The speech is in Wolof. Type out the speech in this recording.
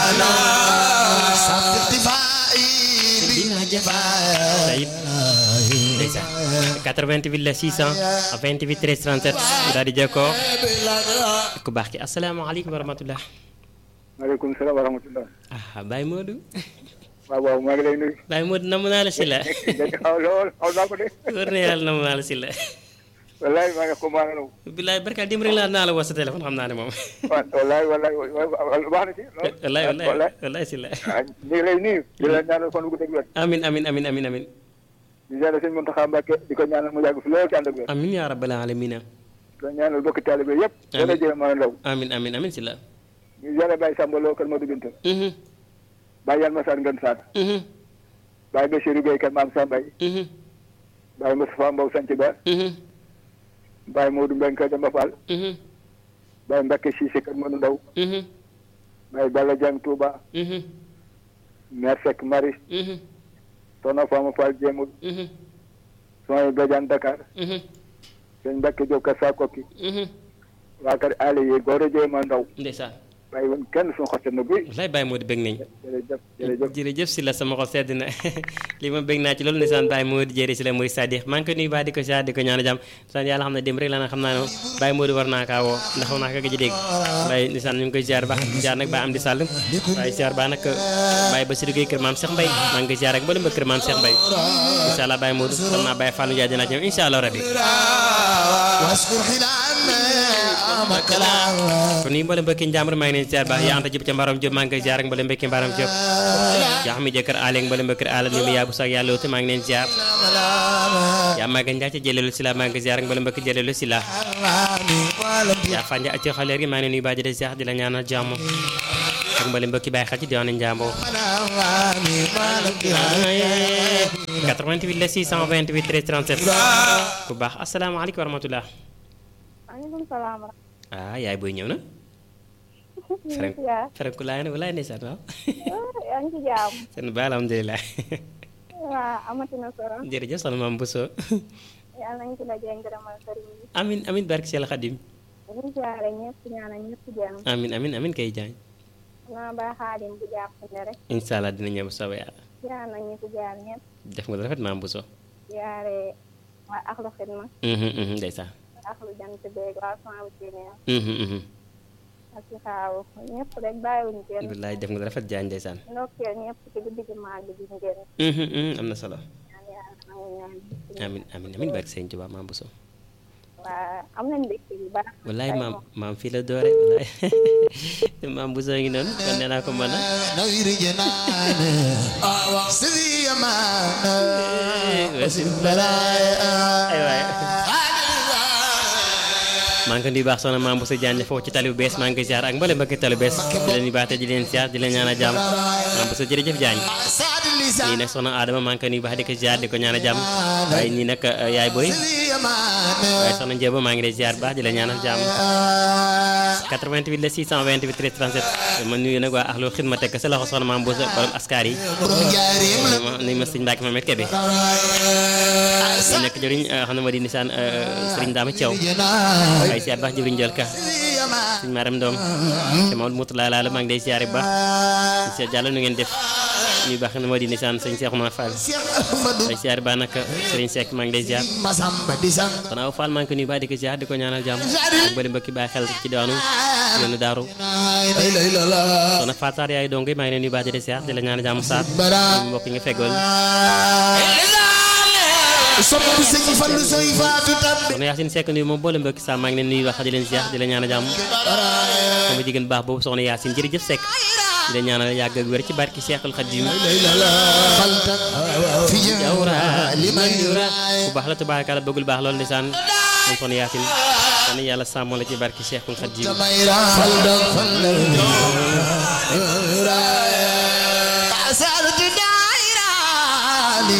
Sayid ndeysaan 88 la 600 28 13 37 daal di jokkoo ku baax ki asalaamaaleykum wa rahmatulah. maaleykum salaam wa rahmatulah. ah Baye Modou. waaw waaw maa ngi lay nuyu. Baye Modou namm naa la si la. xaw lool xaw naa ko de. wër na yàlla namm naa la si la. wallaay maa ngi ko maa ngi bilaay barka dem rek laa naa la woo sa téléphone xam naa ne moom. wallaay wallaay baax na ci. wallaay wallaay wallaay si la. ah ñu ngi lay nuyu. di la ñaanal fan gu dëgg wér. amin amin amin amin amin di ñaanal sëñ Mountakha Mbacké di ko ñaanal mu yàgg fi lool ci ànd ak wér. amin yaa rabbal alamina di ko ñaanal bokki taalibe yëpp. Amiin. dana jël maa ndaw. amin amin amin si la. ñu yàlla bàyyi Samba Lo kër Modou Binta. mhm bàyyi Yalma Sarr Ngën Sarr. mhm bàyyi Bassirou Gueye kër Maam Sambay. mhm bàyyi Moustapha Mbow Sanc Ba. mhm bàyyi Modou Mbengue kër Demba Fall. mhm bàyyi Mbacké Cissé kër Modou Ndaw. mhm bàyyi Balla Dieng Touba. mhm Mère Seck Marie. mhm Soxna Fama Fall Jéemul. mhm Soxna Badiane Dakar. mhm sëñ Mbacke Diop kër Sakoki. mhm waa kër Aliou yi góor a jéem a ndaw. ndeysaan bàyyi woon kenn suñu xottal na buy. wallaay Baye Modou bëgg nañ jërëjëf jërëjëf. jërëjëf si la sama xol sedd na li ma bëgg naa ci loolu ndeysaan Baye Modou jëri si la muy Sadikh maa ngi koy nuyu baax di ko siyaar di ko ñaan jàmm ndeysaan yàlla xam ne dem rek la na xam naa ne Baye Modou war naa kaa woo ndax war naa ko gëj a dégg waaye ndeysaan ñu ngi koy siyaar baax siyaar nag Baye Amdi Sall waaye siyaar baax nag Baye Bassirou Gueye kër Maam Cheikh Mbaye maa ngi koy siyaar ak mboolem ba kër Maam Cheikh Mbaye incha allah Baye Modou xam naa Baye Fallou Ndiaye dinaa ci ñëw incha allah rabbi kon nii mboolem mbokki njàmbur maa ngi leen siyaar baax yaa anta jib ca mbarom Diop maa ngi koy siyaar ak mboolem mbokki mbarom Diop yaa xam ne jëkkër aale ak mboolem mbokki aale ni mu yaabu sax yàlla wuute maa ngi leen siyaar yaa maa ngi ci jëleelu si la maa ngi koy siyaar ak mboolem mbokki jëleelu si la yaa fànja ci xaleer gi maa ngi leen nuyu baax di la siyaar di la ñaanal jàmm ak mboolem mbokki bàyyi xel ci diwaanu Njàmbur 88 la 628 13 37 ku baax asalaamaaleykum wa rahmatulah maaleykum salaam. ah yaay booy ñëw na Frank Frank laay na walaay ndeysaan waaw yaa ngi ci jaam. seen ba alhamdulilah waaw amatina solo. jërëjëf soxna maam Bousso yàlla nañu ci dajee ngërëmal sëriñ bi. amin amin barke Cheikh Khadim ñu ngi siyaare ñëpp ñaanal ñëpp jàmm. amin amin amin kay jaañ naa ba xaadim bu jàpp ne rek. incha allah dina ñëw bu soobee yàlla siyaare nañ ñu fi jaar ñëpp. def nga lu rafet maam Bousso siyaare waa axlu xidma. mhm mhm ndeysaan axlu jant beeg waa Samb Sénégal. mhm mhm ak ci xaawu ñëpp rek bàyyiwuñu kenn. billaay def nga lu rafet jaañ ndeysaan ndokkeel ñëpp ci guddi gi màgg bi ñu génn. mhm mhm am na solo ñaan yàlla nangu ñaan. amin amin amin barke Sëñ Tuubaa maam Bousso waa am nañ mbégte yu baax. wallaay maam maam fii la doore wallaay maam Bousso ngi noonu kon nee naa ko mën a نوير جنان سبي أمان وسب بلايا ay waay maa ngi ko nuyu baax soxna maam Bousso Diagne foofu ci tali bu bees maa ngi koy ziar ak mbooleem mbokki tali bu bees di leen yu baax te di leen ziar di leen ñaanal jàmm maam Bousso jërëjëf Diagne سعد nii اللسان nag soxna Adama maa ngi ko nuyu baax di ko ziar di ko ñaanal jàmm waaye nii nag yaay booy سبي أمان waaye soxna Ndiéba maa ngi lay ziar baax di la ñaanal jàmm 88 la 628 13 37 ma nuyu nag waa axlu xidma teg ko sa loxo soxna maam Bousso borom askar yi برم جاريم ni ma ni ma sëñ Mbacke Mamet Kebe ñu nekk jëriñ xam ne moo di nisaan sëriñ Dama Thiaw جنان waaye ziar baax jëriñ Jol Ka سبي أمان sëñ Maram Doom te Maodo Moutala Lalla maa ngi lay ziare bu baax sëñ Diallo nu ngeen def ñu baax ne moo di nisaan sëñ Cheikhouna Fall Cheikh Ahmadou waaye ziar baax nag sëriñ Seck maa ngi lay ziar Masamba di sang xanaa Fall maa ngi ko nuyu baax di ko ziar di ko ñaanal jàmm ak bëri mbokki bàyyi xel ci diwaanu yoonu daaru لا إله إلا الله soxna Fatar yaay dongo maa ngi leen nuyu baax di la ziar di la ñaanal jàmm saat برام mbokk yi nga feggool sopp sëñ Fallu soy faatu tabbi soxna Yacine Seck nuyu moom boole mbokki saa maa ngi leen nuyu wax di leen ziar di la ñaanal jàmm sama jigéen baax boobu soxna Yacine jërëjëf Seck di la ñaanal yàgg ak wér ci barki Cheikhul Khadim خلطا في jawra جمال liman من yura يرى bu baax la tubaarkalla bëggul baax loolu ndeysaan moom soxna Yacine kon yàlla sàmmoo la ci barki Cheikhul Khadim تميرا خلطا خلطا